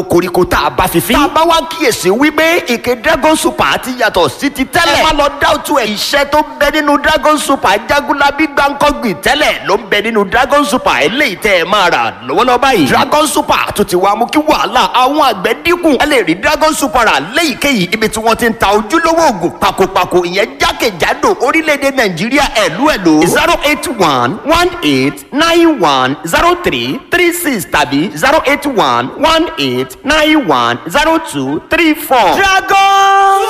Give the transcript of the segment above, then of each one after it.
koríko tá a bá fi fín. tá a bá wá kíyèsí wípé ìké dragon super ti yàtọ̀ sí ti tẹ́lẹ̀. ẹ má lọ dáwùtú ẹ̀. iṣẹ́ tó ń bẹ nínú dragon super jagunlabi gbàǹkọ́gbìn tẹ́lẹ̀ ló ń bẹ nínú dragon super eléyìí tẹ́ ẹ máa rà lọ́wọ́lọ́wọ́ báyìí. dragon super tó ti wá mú kí wàhálà àwọn àgbẹ̀ dínkù. ẹ lè rí dragon super rà léyìíkéyìí ibi tí wọ́n ti ń ta ojúlówó oògùn pakopako ìyẹn jákèjádò orílẹ̀-èdè nàìjíríà ẹ̀lú ẹ̀lú. zero eight one one eight nine one zero three three six tàbí zero eight one one eight nine one zero two three four. dragon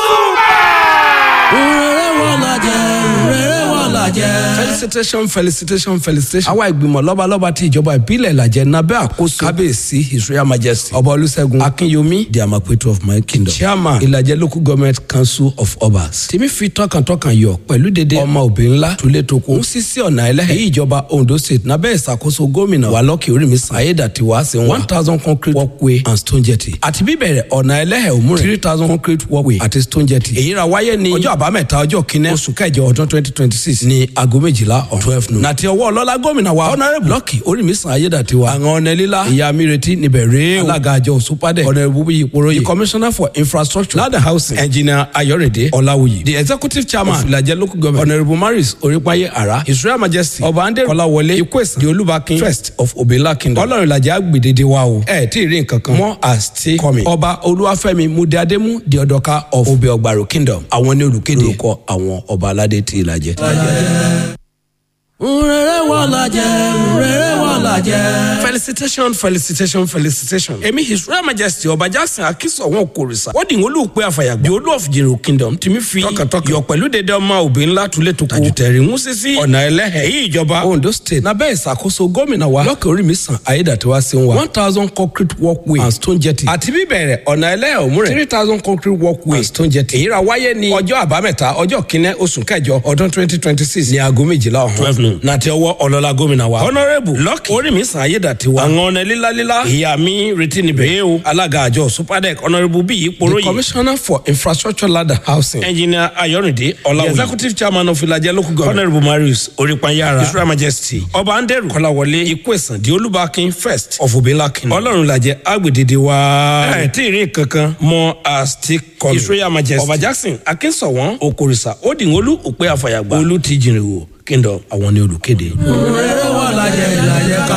rere wọn la jẹ rere wọn la jẹ. felicitation felicitation felicitation. àwa ìgbìmọ̀ lọ́balọ́ba ti ìjọba ìbílẹ̀ ìlàjẹ nabẹ́ àkóso kábíyèsí his royal majesty ọba olùṣègùn akínyomí the amapetu of my kingdom chairman ìlàjẹ local government council of obas. tèmi fi tọkàntọkàn yọ pẹ̀lú dédé ọmọ òbí ńlá tulẹ̀ tó kó. ń sisi ọ̀nà ẹlẹ́hẹ̀ èyí ìjọba ondo state nabẹ́ ìṣàkóso gómìnà wàlọ́kì orímísàn ayédàtiwá sí one thousand concrete walkway and stone jetty. àti bíbẹ̀rẹ̀ ọ̀nà ẹlẹ́hẹ̀ òmùrẹ̀ three thousand concrete walkway àti stone jetty. èyí ra wáyé ní ọjọ́ àbámẹ́ta ọjọ́ kínní oṣù kẹjọ ọdún twenty twenty six ní aago méjìlá ọ̀ twelve noon. nàti ọwọ́ ọlọ́lá gómìnà wa honourable lọ́kì orímísàn ayédàtiwa àwọn ọ̀nà líla ìyá mi retí níbẹ̀ rèé o. alága àjọ òṣùpàdé honourable bíyì ìpòròyè the commissioner for infrastructure land and housing engineer ayọ̀rẹ̀dẹ̀ ọ̀làwùyí the executive chairman of ìlàjẹ local government honourable maris orípayé ara his royal majesty ọba andé kọláwọlé ikwesa the olúbakin first of obela kingdom ọlọ́run ìlàjẹ agbèdéde wa o ẹ tí ì rí nǹkan kan mọ́ as ti kọ́mi ọba olúwàfẹ́mi mudeademu the ọ̀dọ́ka of obe ọgbàrò kingdom àwọn ní olùkéde orúkọ àwọn ọba aládé ti ìlàjẹ. rere wọn la jẹ rere wọn la jẹ. felicitation felicitation felicitation. èmi his royal majesty ọba jackson akínsọ wọn kòrìṣà wọ́n dìgbò olùpẹ̀ àfàyàgbé olú of jero kingdom tìmí fi tọkàntọkàn yọ pẹ̀lú dédé ọmọ òbí ńlá tulẹ̀ tó kó tajùtẹ̀rì ń sísí ọ̀nà ẹlẹ́hẹ̀ èyí ìjọba ondo state nabẹ́ ìṣàkóso gómìnà wa lọ́kẹ́ orí mi sàn ayédàtiwá sí wa one thousand concrete walkway and stone jetty àti bíbẹ̀rẹ̀ ọ̀nà ẹlẹ́hẹ̀ òmùrẹ̀ three thousand concrete walkway and stone jetty èyí ra wáyé ní ọjọ́ àbámẹ́ta ọjọ́ kínní oṣù kẹjọ ọdún twenty twenty six ní aago méjìlá ọ̀hún twelve noon nàti ọwọ́ ọlọ́lá gómìnà wa honourable lọ́kì orí mi sàn ayédàtiwa àwọn ọ̀nà lílalíla ìyá mi retí níbẹ̀ yé o alága àjọ supadec honourable bíyì poroyi the commissioner for infrastructure land and housing engineer ayorinde ọláwùyí the executive chairman of ilajẹ local government honourable marius orípanyára his royal majesty ọba anderu kọláwọlé ikwesan di olúbakin first of obìnrin kingdom ọlọ́run lajẹ agbèdéde wa ẹ tí ì rí kankan mọ as ti kọlu his royal majesty ọba jackson akínsọ̀wọ́n okorisa odìngolú òpè àfàyàgbà olú ti jìnrìnwó kingdom àwọn ní olùkéde. rere wọn lajẹ ìlàjẹ ká.